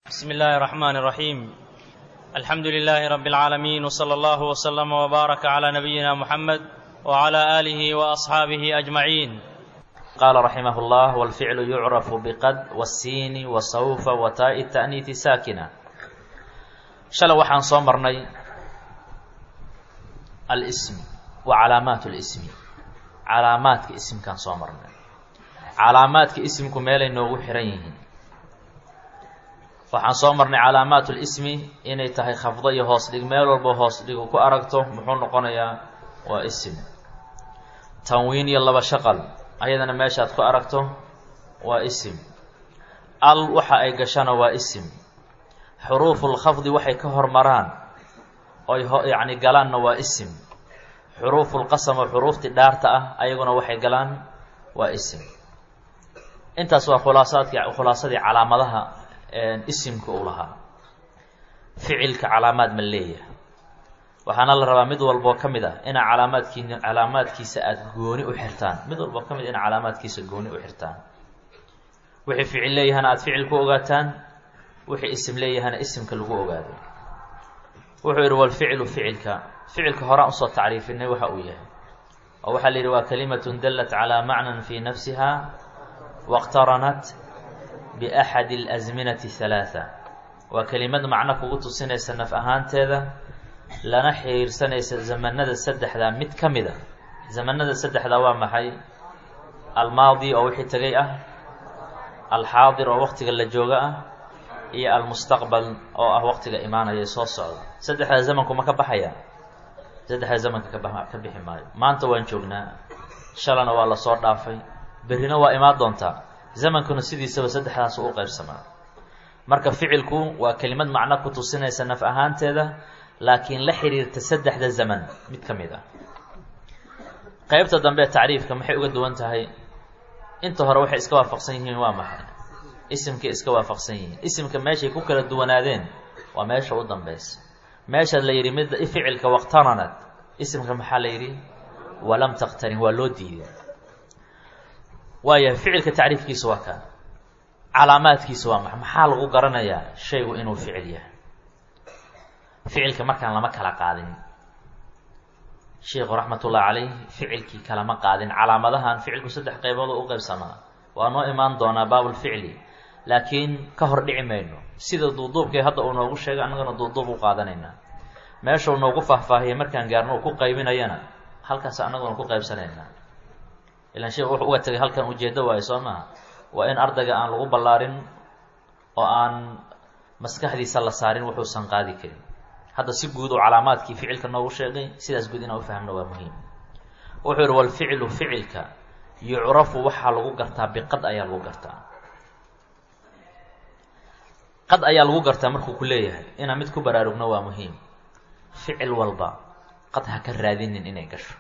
بسم الله الرحمن الرحيم الحمد لله رب العالمين وصلى الله وسلم وبارك على نبينا محمد وعلى اله واصحابه اجمعين قال رحمه الله والفعل يعرف بقد والسين وسوف وتاء التأنيث ساكنة شلو waxaan soo marnay الاسم وعلامات الاسم calaamaadka isimkaan soo marnay calaamaadka isimku meelay noogu xiran yihiin waxaan soo marnay calaamaat lismi inay tahay khafdo iyo hoos dhig meel walbo hoos dhigu ku aragto muxuu noqonayaa waa isim tanwiin iyo laba shaqal ayadana meeshaad ku aragto waa isim al waxa ay gashana waa isim xuruufulkhafdi waxay ka hormaraan oy yacni galaanna waa isim xuruufulqasam oo xuruuftii dhaarta ah ayaguna waxay galaan waa isim intaas waa khulaasaadkii khulaasadii calaamadaha isimka uu lahaa ficilka calaamaad ma leeyahay waxaana la rabaa mid walboo ka mid ah inaa calaamaadkii calaamaadkiisa aada gooni u xirtaan mid walboo ka mid a ina calaamaadkiisa gooni u xirtaan wixii ficil leeyahana aada ficil ku ogaataan wixii isim leeyahana isimka lagu ogaado wuxuu yidhi walficilu ficilka ficilka horaan usoo tacriifinay waxa uu yahay oo waxaa la yidhi waa kalimatun dallat calaa macnan fii nafsiha waqtaranat biaxadi alasminati halaatha waa kelimad macno kugu tusinaysa naf ahaanteeda lana xiriirsanaysa zamanada saddexdaa mid ka mid a zamanada saddexdaa waa maxay almaadi oo wixii tegay ah alxaadir oo waqtiga la jooga ah iyo almustaqbal oo ah waqtiga imaanaya soo socda saddexdaa zamanku ma ka baxaya saddexdaa zamanka kaba ka bixi maayo maanta waan joognaa shalana waa lasoo dhaafay berrina waa imaan doontaa zamankuna sidiisaba saddexdaas u qaybsamaa marka ficilku waa kelimad macno ku tusinaysa naf ahaanteeda laakiin la xiriirta saddexda zaman mid ka mid ah qeybta dambe tacriifka maxay uga duwan tahay inta hore waxay iska waafaqsan yihiin waa maxay isimkay iska waafaqsan yihiin isimka meeshay ku kala duwanaadeen waa meesha u dambeysa meesha la yidhi mid ficilka waqtaranad isimka maxaa la yidhi walam taqtarin waa loo diiday waayahay ficilka tacriifkiisa waa kaa calaamaadkiisa waa maxa maxaa lagu garanayaa shaygu inuu ficil yahay ficilka markaan lama kala qaadin sheikhu raxmatullahi calayh ficilkii kalama qaadin calaamadahan ficilku saddex qaybood oo u qaybsamaa waa noo imaan doonaa baabulficli laakiin ka hor dhici mayno sida duuduubkay hadda uu noogu sheegay annagana duuduub u qaadanaynaa meeshuu noogu faahfaahiyay markaan gaarno uu ku qaybinayana halkaas annaguna ku qaybsanaynaa ilaan sheekhu wuxuu uga tegay halkan ujeeddo waayo soo maha waa in ardayga aan lagu ballaarin oo aan maskaxdiisa la saarin wuxuusan qaadi karin hadda si guud oo calaamaadkii ficilka noogu sheegay sidaas guud inaan ufahmno waa muhiim wuxuu yihi walficlu ficilka yucrafu waxaa lagu gartaa biqad ayaa lagu gartaa qad ayaa lagu gartaa markuu ku leeyahay inaan mid ku baraarugno waa muhiim ficil walba qad ha ka raadinin inay gasho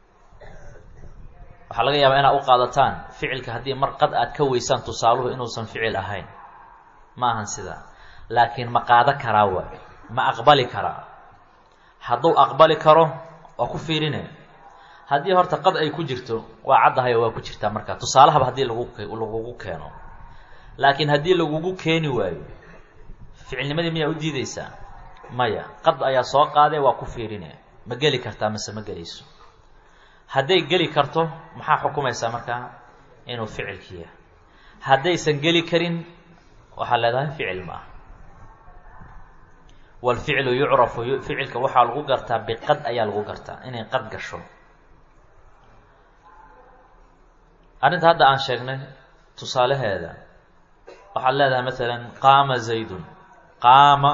waxaa laga yaabaa inaad u qaadataan ficilka haddii mar qad aad ka weysaan tusaaluhu inuusan ficil ahayn ma ahan sidaa laakiin ma qaado karaa waay ma aqbali karaa hadduu aqbali karo waa ku fiirine haddii horta qad ay ku jirto waa caddahayo waa ku jirtaa markaa tusaalahaba haddii lagu lagugu keeno laakiin haddii lagugu keeni waayo ficilnimadii miyaa u diideysaa maya qad ayaa soo qaadee waa ku fiirine ma geli kartaa mase ma gelayso hadday geli karto maxaa xukumaysaa markaa inuu ficilki yahay haddaysan geli karin waxaa leedahay ficil ma ah walficlu yucrafu ficilka waxaa lagu gartaa biqad ayaa lagu gartaa inay qad gasho arrinta hadda aan sheegnay tusaalaheeda waxaad leedahay masalan qaama zaydun qaama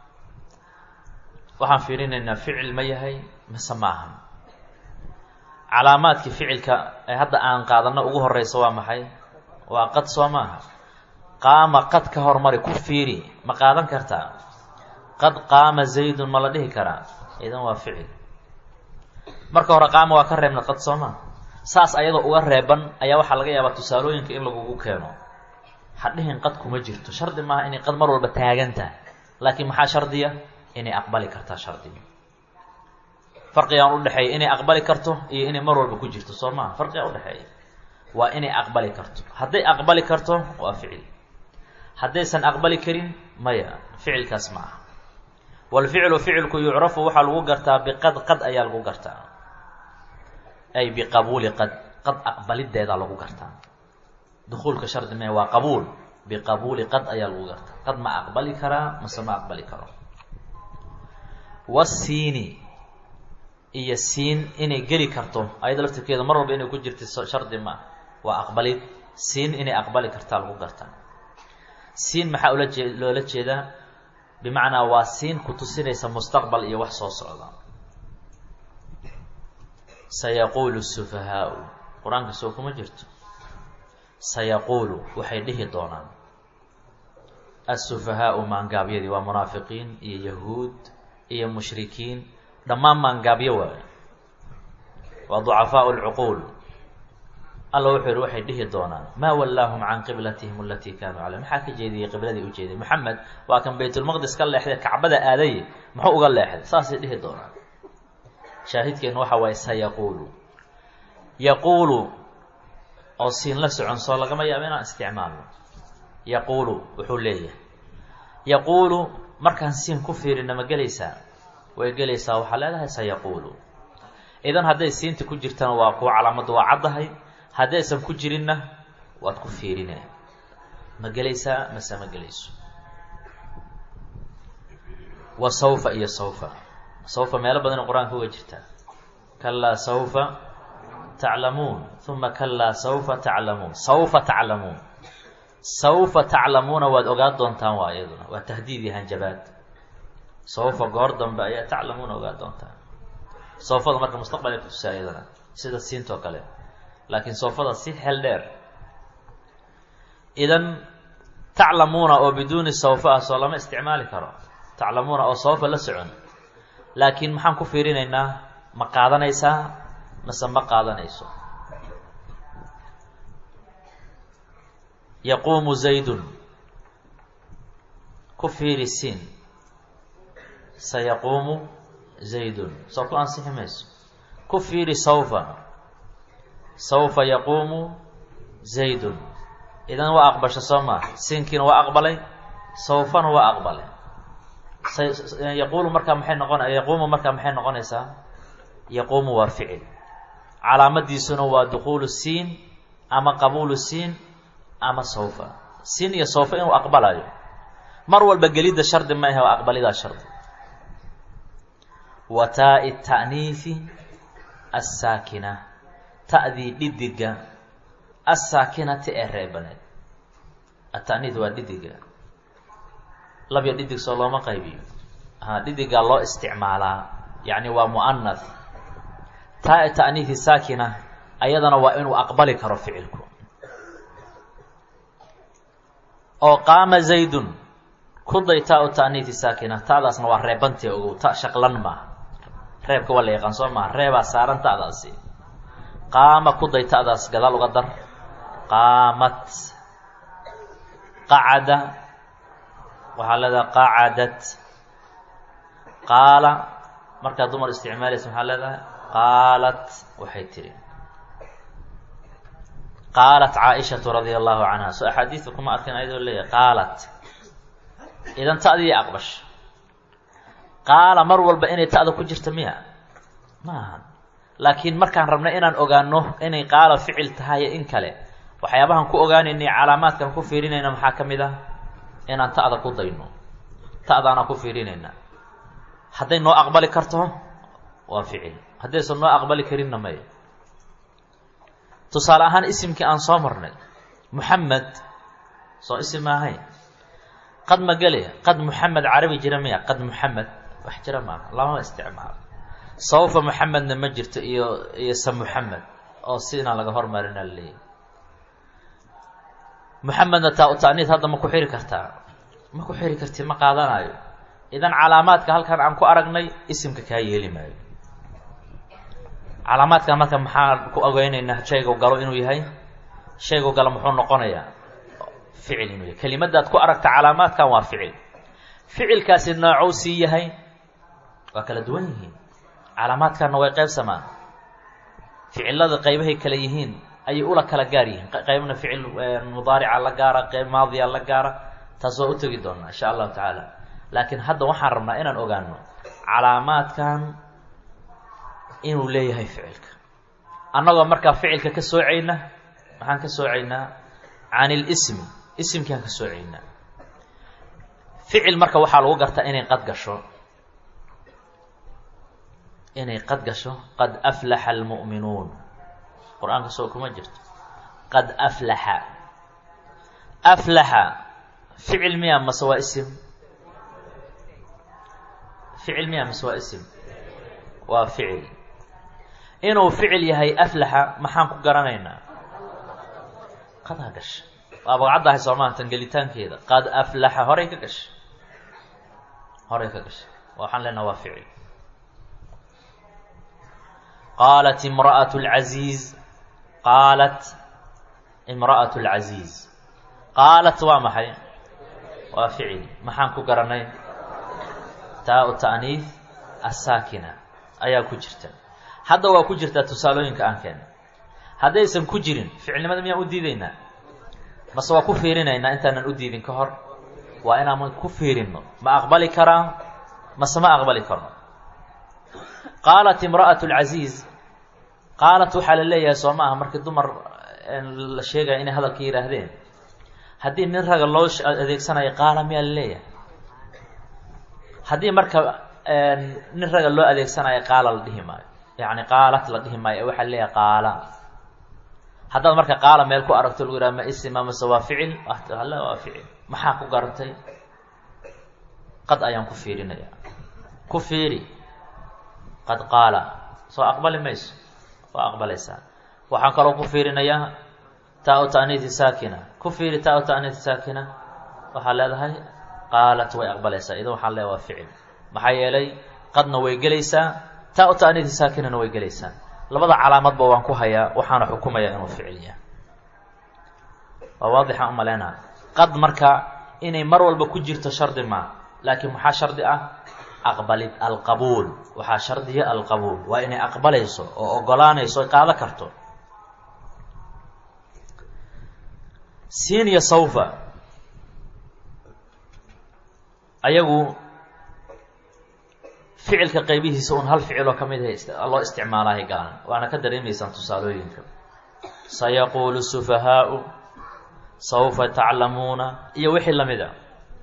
waxaan fiirinaynaa ficil ma yahay mise maahan calaamaadkii ficilka ee hadda aan qaadano ugu horeysa waa maxay waa qad soo maaha qaama qad ka hormari ku fiiri ma qaadan kartaa qad qaama zaydun ma la dhihi karaa idan waa ficil marka hore qaama waa ka reebna qad soo maa saas ayadoo uga reeban ayaa waxaa laga yaabaa tusaalooyinka in lagugu keeno hadhihin qad kuma jirto shardi maaha inay qad mar walba taagantaha laakiin maxaa shardiya inay aqbali kartaa shardiga farqigaan udhexeeya inay aqbali karto iyo inay mar walba ku jirto soo maha farqigaa udhexeeya waa inay aqbali karto hadday aqbali karto waa ficil haddaysan aqbali karin maya ficilkaas ma aha walficlu ficilku yucrafu waxaa lagu gartaa biqad qad ayaa lagu gartaa ay biqabuuli qad qad aqbalideedaa lagu gartaa dukuulka shardi me waa qabuul biqabuuli qad ayaa lagu gartaa qad ma aqbali karaa mase ma aqbali karo wasiini iyo siin inay geli karto ayada laftirkeeda mar walba inay ku jirta shardi ma waa aqbalid siin inay aqbali kartaa lagu gartaa siin maxaa ula jee loola jeedaa bimacnaa waa siin ku tusinaysa mustaqbal iyo wax soo socda sayaquulu sufahaau qur-aanka soo kuma jirto sayaquulu waxay dhihi doonaan asufahaau maangaabyadii waa munaafiqiin iyo yahuud iyo mushrikiin dhammaan maangaabyo waayo waa ducafaau lcuquul alla wuxuu yihi waxay dhihi doonaan maa wallaahum can qiblatihim alatii kaanuu caleyh maxaa ka jeediyey qibladii u jeeday moxamed waa kan baytulmaqdis ka leexday kacbada aadaye muxuu uga leexday saasay dhihi doonaan shaahidkeenu waxa waaye sayaquulu yaquulu oo siin la socon soo lagama yaabo inaan isticmaalno yaquulu wuxuu leeyahay yaquulu markaan siin ku fiirina ma gelaysaa way gelaysaa waxaa leedahay sayaquulu idan hadday siinta ku jirtana waa kuwa calaamaddu waa caddahay haddaysan ku jirinna waad ku fiirine ma gelaysaa mase ma gelayso wa sawfa iyo sawfa sawfa meelo badan qur-aanka uga jirtaa kalaa sawfa taclamuun uma kalaa sawfa taclamuun sawfa taclamuun sawfa taclamuuna waad ogaan doontaan waa iyaduna waa tahdiid iyo hanjabaad sawfa goor dambe ayaa taclamuuna ogaan doontaan sawfada marka mustaqbal ay kutusaa iyadana sida siintoo kale laakiin soofada si xel dheer idan taclamuuna oo biduuni sawfa ah soo lama isticmaali karo taclamuuna oo sawfa la socon laakiin maxaan ku fiirinaynaa ma qaadanaysaa mase ma qaadanayso yaquumu zaydun ku fiiri siin sayaquumu zaydun soo ku ansixi mayso ku fiiri sawfa sawfa yaquumu zaydun idan waa aqbasho soo maa siinkiina waa aqbalay sawfana waa aqbalay yaquulu markaa maxay noqon yaquumu markaa maxay noqonaysaa yaquumu waa ficil calaamadiisuna waa dukuulu siin ama qabuulu siin ama sawfa siin iyo sawfa inuu aqbalayo mar walba gelidda shardi ma ahe waa aqbalidaa shardi wa taa-i ta'niifi assaakina ta'dii dhidiga assaakinati ee reebaneed ata'niid waa dhidiga labya dhidig soo looma qaybiyo ha dhidigaa loo isticmaalaa yacni waa mu'anath taa ta'niihi saakina ayadana waa inuu aqbali karo ficilku oo qaama zaydun kuday taa u ta'niihi saakina ta'daasna waa reebantee ogow ta shaqlan maaha reebka waa la yaqaan soo maha reebaa saaran ta'daasi qaama kuday ta'daas gadaal uga dar qaamat qacada waxaa leedahay qacadat qaala markaa dumar isticmaalaysa maxaa leedahay qaalat waxay tihi qaalat caaishatu radia allahu canha so axaadiidka kuma arkin ayadoo leeyahay qaalat idan ta'dii aqbash qaala mar walba inay ta'da ku jirta miya ma ahan laakiin markaan rabna inaan ogaano inay qaala ficil tahay in kale waxyaabahan ku ogaanaynay calaamaadkan ku fiirinayna maxaa ka mid ah inaan ta'da ku dayno ta'daanaan ku fiirinayna hadday noo aqbali karto waa ficil haddaysan noo aqbali karinna may tusaale ahaan isimkii aan soo marnay muxamed soo isim ma ahayn qad ma gele qad muxamed carabi jira miya qad muxamed wax jira maaha lama isticmaalo sawfa muxamedna ma jirto iyo iyo sa muxamed oo sinaa laga hormarina laleeyahy muxamedna taa u ta'niid hadda ma ku xiri kartaa ma ku xiri karti ma qaadanayo idan calaamaadka halkan aan ku aragnay isimka kaa yeeli maayo calaamaadkan marka maxaa ku ogeynaynaa shaygu galo inuu yahay shaygu galo muxuu noqonayaa ficil inuu yahay kelimadaad ku aragta calaamaadkan waa ficil ficilkaasi noocou sii yahay waa kala duwan yihiin calaamaadkanna way qaybsamaan ficilada qaybahay kala yihiin ayay ula kala gaar yihiin qaybna ficil mudaarica la gaara qayb maadiya la gaara taas waa u tegi doonaa insha allahu tacaala laakiin hadda waxaan rabnaa inaan ogaano calaamaadkan inuu leeyahay ficilka annagoo markaa ficilka ka soocayna maxaan ka soocaynaa can ilismi isimkiaan ka soocaynaa ficil marka waxaa lagu gartaa inay qad gasho inay qad gasho qad aflaxa almu'minuun qur-aanka soo kuma jirto qad aflaxa aflaxa ficil miya mase waa isim ficil miya mase waa isim waa ficil inuu ficil yahay aflaxa maxaan ku garanaynaa qadaa gasha waa baqcaddahay soomaa tan gelitaankeeda qad aflaxa horay ka gasha horay ka gasha waxaan leenaha waa ficil qaalat imra'at اlcaziiz qaalat imra'at اlcaziiz qaalat waa maxay waa ficil maxaan ku garanay taa-u ta'niif asaakina ayaa ku jirta hadda waa ku jirtaa tusaalooyinka aan keena haddaysan ku jirin ficilnimada miyaan u diideynaa mase waa ku fiirinaynaa intaanan u diidin ka hor waa inaan ku fiirinno ma aqbali karaa mase ma aqbali karno qaalat imra'at اlcaziiz qaalat waxaa la leeyahay soo ma aha markii dumar la sheegaya inay hadalka yihaahdeen haddii nin raga loo adeegsanayo qaala miyaa la leeyahay haddii marka nin raga loo adeegsanayo qaala la dhihi maayo yacni qaalat la dhihi maayo waxaa la leeyahay qaala haddaad marka qaala meel ku aragto lagu yidhaha ma isima mase waa ficil alle waa ficil maxaa ku garatay qad ayaan ku fiirinaya ku fiiri qad qaala soo aqbali mayso waa aqbalaysaa waxaan kaloo ku fiirinayaa taa-u ta'niiti saakina ku fiiri taa-u ta'niiti saakina waxaa leedahay qaalat way aqbalaysaa idan waxaan leedahay waa ficil maxaa yeelay qadna way gelaysaa taa-u ta'niiti saakinana way gelaysaa labada calaamadba waan ku hayaa waxaana xukumayaa inuu ficil yahay waa waadixaan umaleynaa qad marka inay mar walba ku jirto shardi maa laakiin maxaa shardi ah aqbalid alqabuul waxaa shardiya alqabuul waa inay aqbalayso oo ogolaanayso oy qaado karto siin iyo sawfa ayagu ficilka qaybihiisa un hal ficiloo ka mid ah loo isticmaalahay gaalan waana ka dareemaysaan tusaalooyinka sayaquulu sufahaau sawfa taclamuuna iyo wixii lamid a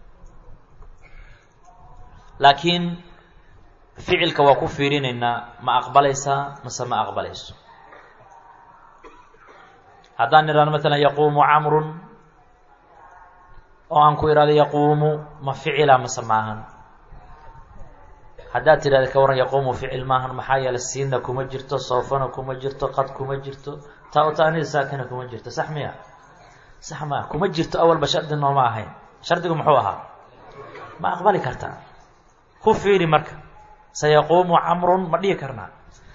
laakiin ficilka waa ku fiirinaynaa ma aqbalaysaa mase ma aqbalayso haddaan idhahno maalan yaquumu camrun oo aan ku idhahdo yaquumu ma ficila mase maahan haddaad tidhahda ka waran yaquumu ficil maahan maxaa yeelay siinna kuma jirto soofana kuma jirto qad kuma jirto taa u taanida saakina kuma jirto sax miya sax maa kuma jirto awalba shardi nooma ahayn shardigu muxuu ahaa ma aqbali kartaa ku fiiri marka sayaquumu camrun ma dhihi karnaa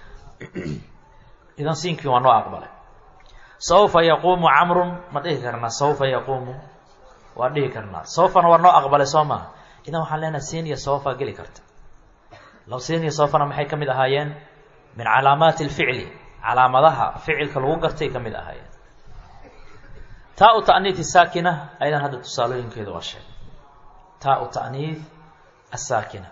idan siinkii waa noo aqbalay sawfa yaquumu camrun ma dhihi karnaa sawfa yaquumu waa dhihi karnaa sawfana waa noo aqbalay soo maha idan waxaan leenahay siin iyo sawfa geli karta law siin iyo sawfana maxay ka mid ahaayeen min calaamaati alficli calaamadaha ficilka lagu gartay ka mid ahaayeen taa u ta'niifi saakina ayadan hadda tusaalooyinkeedu waa sheeg taa u ta'niif asaakina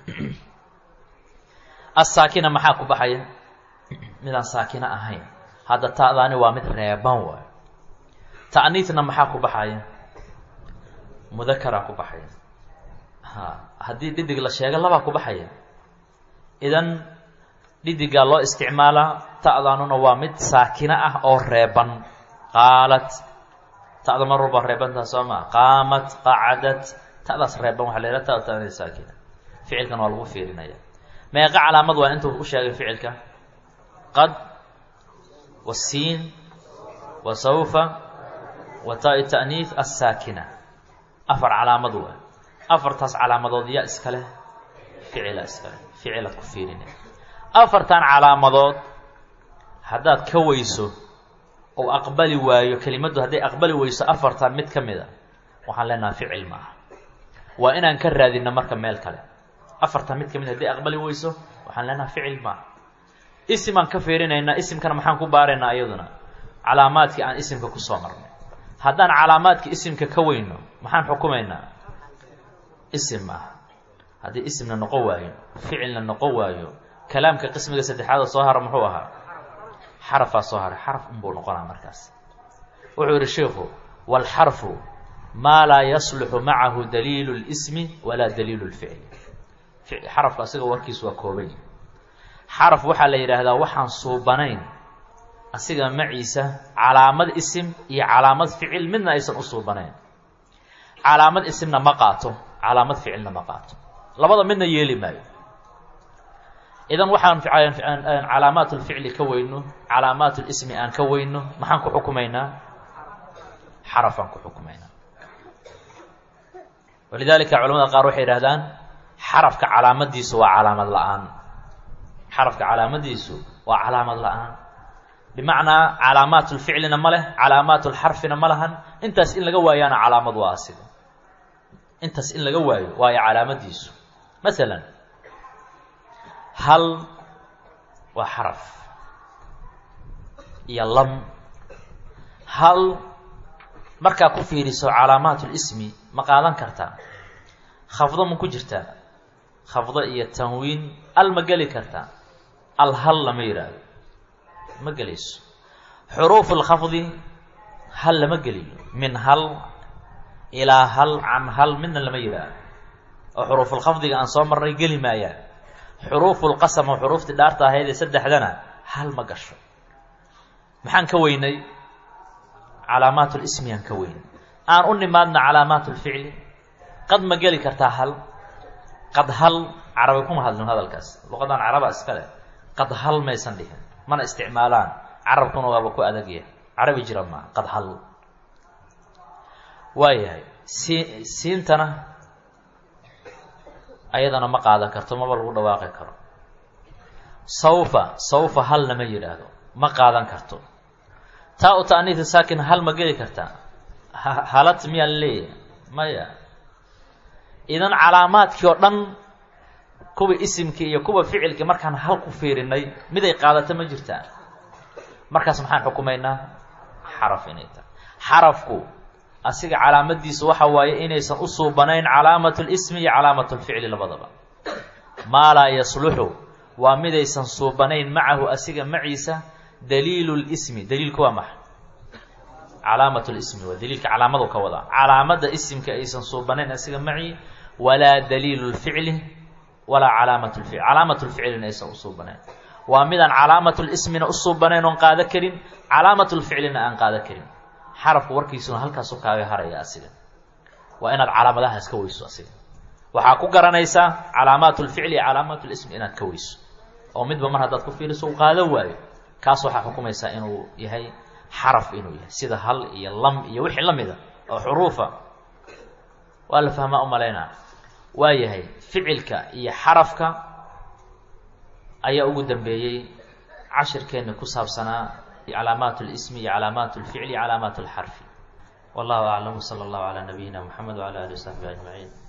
asaakina maxaa ku baxaya midaan saakina ahayn hadda ta'daani waa mid reeban waayo ta'niifna maxaa ku baxaya mudakaraa ku baxaya ha haddii dhidig la sheego labaa ku baxaya idan dhidigaa loo isticmaalaa ta'daanuna waa mid saakina ah oo reeban qaalat ta'da mar walba reebantaa soo maa qaamat qacadat ta'daas reeban waxa la yidhaha ta ta'niif saakina ficilkan waa lagu fiirinaya meeqa calaamad waa intuu ku sheegay ficilka qad wasiin wa sawfa wa taa-i ta'niif assaakina afar calaamad waa afartaas calaamadood yaa iska leh ficila iska leh ficilaad ku fiirinay afartan calaamadood haddaad ka weyso ou aqbali waayo kelimaddu hadday aqbali weyso afartan mid ka mid a waxaan leenaha ficil ma aha waa inaan ka raadinno marka meel kale afartan mid ka mid hadday aqbali weyso waxaan leenaha ficil maaha isimaan ka fiirinaynaa isimkana maxaan ku baaraynaa iyaduna calaamaadkii aan isimka kusoo marnay haddaan calaamaadka isimka ka weyno maxaan xukumaynaa isim ah haddii isimna noqon waayo ficilna noqon waayo kalaamka qismiga saddexaada soo hara muxuu ahaa xarafaa soo haray xaraf unbuu noqonaa markaas wuxuu yidhi sheikhu waalxarfu maa laa yasluxu macahu daliilu اlismi walaa daliilu اlficli xarafka asiga warkiisu waa koobay xaraf waxaa la yidhaahdaa waxaan suubanayn asiga maciisa calaamad isim iyo calaamad ficil midna aysan u suubanayn calaamad isimna ma qaato calaamad ficilna ma qaato labada midna yeeli maayo idan waxaan calaamaat lficli ka weyno calaamaat lismi aan ka weyno maxaan ku xukumaynaa xarafaan ku xukumaynaa walidaalika culamada qaar waxay yidhahdaan xarafka calaamadiisu waa calaamad la-aan xarafka calaamadiisu waa calaamad la-aan bimacnaa calaamaat lficlina ma leh calaamaat lxarfina ma lahan intaas in laga waayaana calaamad waa asiga intaas in laga waayo waayo calaamadiisu masalan hal waa xaraf iyo lam hal markaa ku fiiriso calaamaat lismi ma qaadan kartaa khafdo ma ku jirtaa khafdo iyo tanwiin al ma geli kartaa al hal lama yidhaahdo ma gelayso xuruufu lkhafdi hal lama geliyo min hal ilaa hal can hal midna lama yidhaahdo oo xuruufulkhafdiga aan soo marnay geli maayaan xuruufulqasam oo xuruuftii dhaarta ahayd ee saddexdana hal ma gasho maxaan ka weynay calaamaat lismi aan ka weynay aan u nimaadna calaamaat lficli qad ma geli kartaa hal qad hal carabi kuma hadlin hadalkaas luqadan caraba iska leh qad hal maysan dhihin mana isticmaalaan carabkuna waaba ku adagyahay carabi jira maa qad hal waayahay sii siintana ayadana ma qaadan karto maba lagu dhawaaqi karo sawfa sawfa hal lama yidhaahdo ma qaadan karto taa u ta'niifi saakin hal ma geli kartaa halad miyaa la leeyahay maya idan calaamaadkii oo dhan kuwa isimkii iyo kuwa ficilkii markaan hal ku fiirinay miday qaadato ma jirtaa markaas maxaan xukumaynaa xaraf inay tahay xarafku asiga calaamadiisu waxa waaye inaysan u suubanayn calaamat lismi iyo calaamat lficli labadaba maa laa yasluxu waa midaysan suubanayn macahu asiga maciisa daliilu lismi daliilku waa maxa calaamat lismi waa daliilka calaamadu ka wadaa calaamada isimka aysan suubanayn asiga maci walaa daliilu lficli walaa calaamat lficl calaamat lficlina aysan u suubanayn waa midaan calaamat lismina u suubanayn oon qaado karin calaamat lficlina aan qaado karin xarafku warkiisuna halkaasu kaaga haraya asiga waa inaad calaamadahaas ka weyso asiga waxaa ku garanaysaa calaamaat lficli iyo calaamaat lismi inaad ka weyso oo midba mar haddaad ku fiiriso u qaado waayo kaas waxaa xukumaysaa inuu yahay xaraf inuu yahay sida hal iyo lam iyo wixii la mida oo xuruufa waa la fahmaa umalaynaa waa yahay ficilka iyo xarafka ayaa ugu dambeeyey cashirkeenna ku saabsanaa calaamaat اlismi iyo calaamaat اlficli calaamaat اlxarfi wallahu aclam wslى اllahu calى nabiyina mxamed wعalى alih وsaxbi aجmaciin